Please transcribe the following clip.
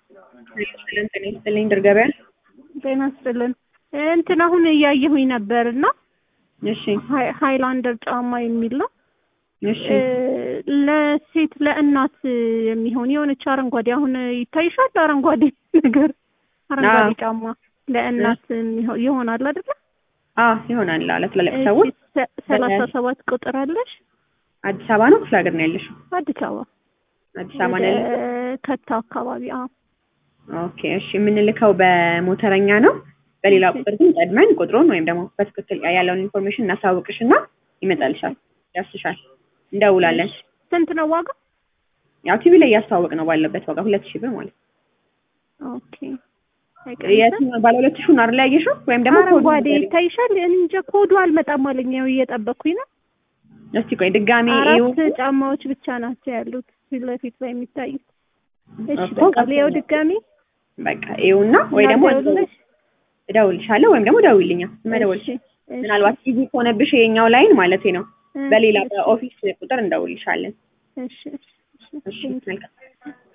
ሰላም ጤና ይስጥልኝ ድር ገበያ። ጤና ይስጥልን። እንትን አሁን እያየሁኝ ነበር እና እሺ ሃይ- ሃይላንደር ጫማ የሚል ነው እሺ ለሴት ለእናት የሚሆን የሆነች አረንጓዴ አሁን ይታይሻል አረንጓዴ ነገር አረንጓዴ አዎ። ጫማ ለእናት የሚሆ- ይሆናል አይደለ? አዎ ይሆናል ለትላልቅ ሰዎች። እሺ፣ ሰ- ሰላሳ ሰባት ቁጥር አለሽ? አዲስ አበባ ነው ክፍለ ሀገር ነው ያለሽው? አዲስ አበባ አዲስ አበባ ነው ያለሽው? ወደ ከታ አካባቢ። አዎ ኦኬ እሺ የምንልከው በሞተረኛ ነው። በሌላ ቁጥር ግን ቀድመን ቁጥሩን ወይም ደግሞ በትክክል ያለውን ኢንፎርሜሽን እናሳውቅሽና ይመጣልሻል፣ ያስሻል፣ እንደውላለን። ስንት ነው ዋጋ? ያው ቲቪ ላይ እያስተዋወቅ ነው ባለበት ዋጋ ሁለት ሺህ ብር ማለት ነው። ኦኬ የትኛው ባለ ሁለት ሺህ ነው አይደል ያየሽው? ወይም ደግሞ ኮዱን አረንጓዴ ንገሪኝ። ይታይሻል? እኔ እንጃ ኮዱ አልመጣም አለኝ። ያው እየጠበቅኩኝ ነው። እስቲ ቆይ ድጋሚ አራት እዩ። ጫማዎች ብቻ ናቸው ያሉት ፊት ለፊት ላይ የሚታዩት። እሺ እኮ በቃ ሊያው ድጋሚ በቃ ይኸውና ወይ ደግሞ እናደውልልሽ? እደውልልሻለሁ ወይም ደግሞ ደውይልኛ መደወል እሺ፣ እሺ፣ ምናልባት ቢዚ ከሆነብሽ የኛው ላይን ማለት ነው እ- በሌላ በኦፊስ ቁጥር እንደውልልሻለን። እሺ፣ እሺ፣ እሺ። እሺ መልካም